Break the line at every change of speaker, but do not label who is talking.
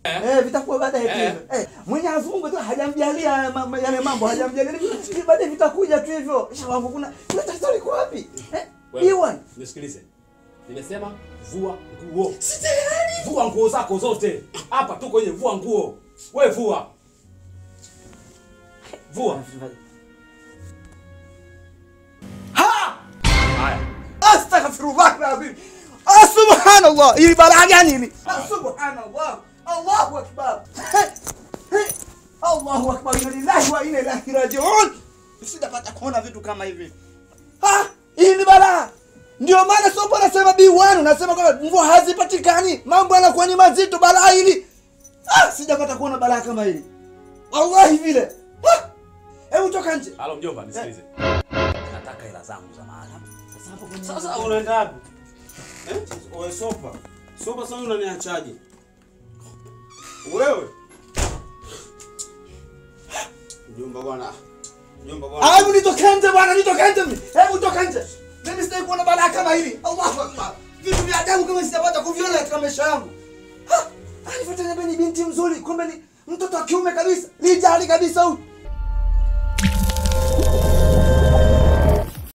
Eh, vitakuwa baadaye tu
Eh.
hivyo. Eh, Mwenyezi Mungu tu hajamjalia haya ma- yale mambo, hajamjalia. Ni baadaye vitakuja tu hivyo. Sha wangu kuna kuna tatizo liko wapi? Eh?
Wewe,
Iwan.
Nisikilize. Nimesema vua nguo.
Si tayari.
Vua nguo zako zote. Hapa tu kwenye vua nguo. Wewe vua. Vua.
Ha!
Haya.
Astaghfirullah alazim. Ah, subhanallah. Hili balaa gani hili? Ah, subhanallah. Allahu akbar. Hey, hey. Allahu akbar. Inna lillahi wa inna ilaihi rajiun. Sijapata kuona vitu kama hivi. Ah, hii ni balaa. Ndio maana sopo nasema B1 nasema kwamba mvua hazipatikani. Mambo yanakuwa ni mazito balaa hili. Ah, sijapata kuona balaa kama hili. Wallahi vile. Ah! Hebu toka nje.
Halo mjomba, nisikilize. Nataka hela zangu za maana.
Sasa hapo kwenye
Sasa unaenda wapi? Eh? Wewe sopa. Sopa sasa unaniachaje? Wewe. Mjomba bwana. Mjomba bwana.
Hebu nitoke nje bwana, nitoke nje mimi. Hebu toka nje. Mimi sitaki kuona balaa kama hili. Allahu Akbar. Vitu vya ajabu kama sijapata kuviona katika maisha yangu. Ha! Alifuata ni binti mzuri, kumbe ni mtoto wa kiume kabisa. Lijali kabisa huyu.